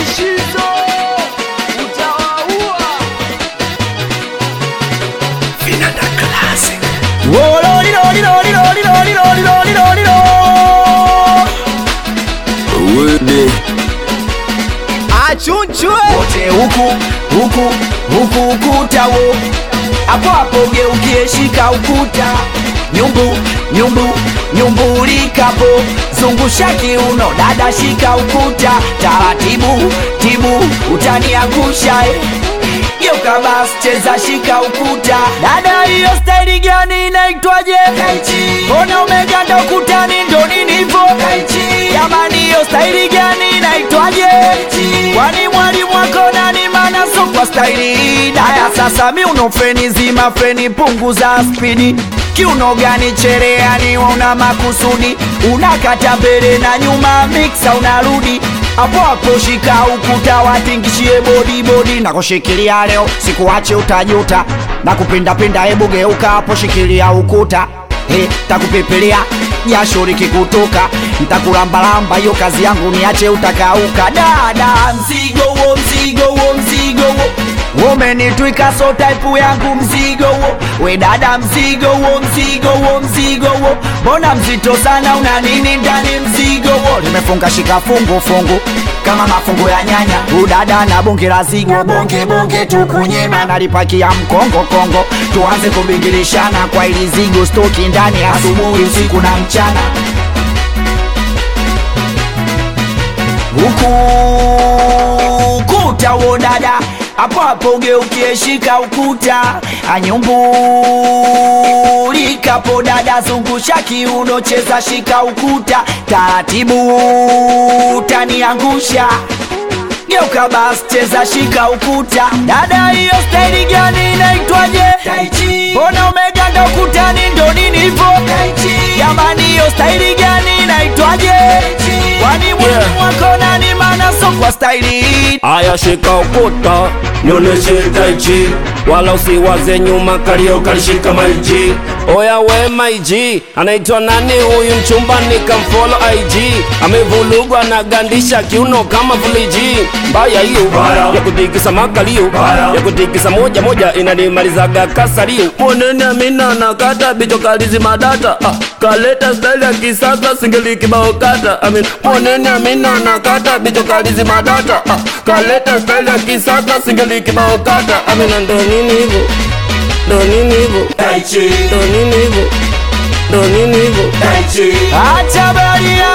Shizo utawaua. Vinanda Classic. Wede. Achunchwe wote huku huku huku ukuta wo hapo hapo geukie shika ukuta nyumbu nyumbu nyumbulikapo zungusha kiuno dada shika ukuta taratibu tibu utaniangusha eh. geuka basi cheza shika ukuta dada hiyo staili gani inaitwaje mbona umeganda ukutani ndo nini hivo jamani hiyo staili gani inaitwaje kwani mwalimu wako nani mana so kwa staili hii daya sasa mi uno feni zima feni punguza spidi kiuno gani chereani una makusudi unakata mbele na nyuma miksa unarudi hapo hapo shika ukuta watingishie bodi bodi na kushikilia leo sikuache utajuta na kupindapinda hebu geuka hapo shikilia ukuta He, takupepelea jasho likikutoka ntakulambalamba hiyo kazi yangu niache utakauka dada mzigo wo mzigo wo mzigo wo umenitwika so type yangu mzigo wo we dada mzigo wo mzigo wo mzigo wo mbona mzito sana una nini ndani mzigo wo limefunga shika fungu fungu kama mafungu ya nyanya udada na bonge la zigo bonge bonge tukunyema nalipakia mkongo kongo tuanze kubingilishana kwa ili zigo stoki ndani asubuhi usiku na mchana huku ukuta wo dada hapo hapo ugeukie shika ukuta anyumbulikapo dada zungusha kiuno cheza shika ukuta taratibu taniangusha geuka basi cheza shika ukuta dada hiyo staili gani inaitwaje mbona umeganda ukutani ndo nini hivo jamani hiyo staili gani inaitwaje kwani mwalimu wako nani mana so kwa staili hii Aya shika ukuta nionyeshe taichi wala usiwaze nyuma kalio kalishika maiji oya we maiji anaitwa nani huyu mchumba nikamfolo IG amevulugwa na gandisha kiuno kama fuliji mbaya hiyo ya kutikisa makalio ya kutikisa moja moja inanimalizaga kasalio monene amina nakata bicho kalizi madata ah, kaleta style ya kisasa singeli kibao kata amin monene amina nakata bicho kalizi madata ah, kaleta style ya kisasa singeli kibao kata amina ndo nini hivyo ndo nini hivyo ndo nini hivyo ndo nini hivyo acha baria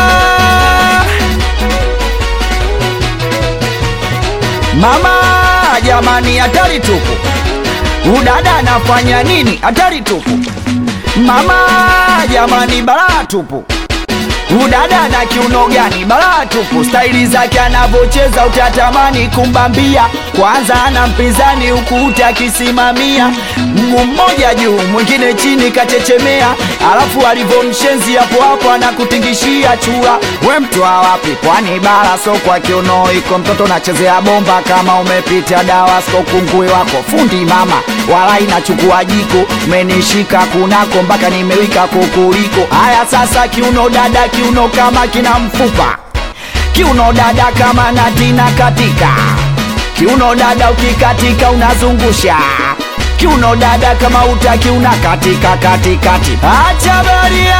mama jamani hatari tupu udada anafanya nini hatari tupu mama jamani balaa tupu udada na kiuno gani balaa tupu staili zake anavyocheza utatamani kumbambia kwanza ana mpinzani huku utakisimamia mguu mmoja juu mwingine chini kachechemea alafu alivyomshenzi hapo hapo anakutingishia chura we mtwa wapi kwani bara so kwa kiuno iko mtoto nachezea bomba kama umepita dawa sko kungui wako fundi mama wala inachukua jiko menishika kunako mpaka nimewika kukuliko haya sasa kiuno dada kiuno kama kina mfupa kiuno dada kama natina katika kiuno dada ukikatika unazungusha kiuno dada kama utaki unakatika katikati acha baria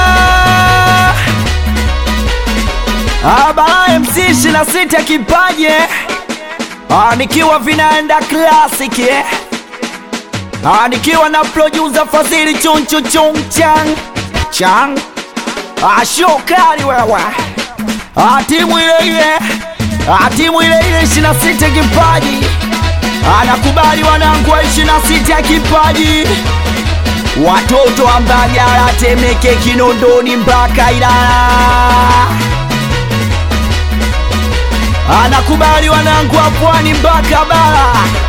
abara mc 26 kipaje Ah, nikiwa vinaenda classic eh? Ah, nikiwa na producer Fadhili chunchu chung chang chang Ah, shokari wewe Ah, timu ile ile Ah, timu ile ile ishirini na sita kipaji anakubali wanangu wa ishirini na sita kipaji watoto wa Mbagala, Temeke, Kinondoni mpaka Ilala anakubali wanangu wa Pwani mpaka Bara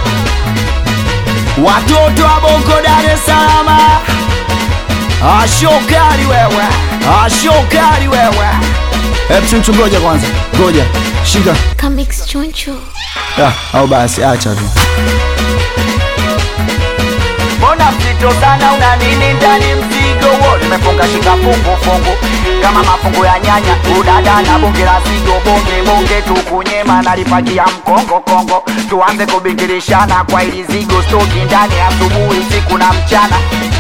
watoto wa Bongo, Dar es Salaam ashokari wewe, ashokari wewe. Hebu chunchu, ngoja kwanza, ngoja shika Comics Choncho. ah, au basi acha tu. mbona mzito sana una nini ndani mzigo wo nimefunga shika fungu fungu kama mafungu ya nyanya udada na bonge la zigo bonge bonge tukunyema nalipakia mkongo kongo tuanze kubingirishana kwa ili zigo stoki ndani asubuhi usiku na mchana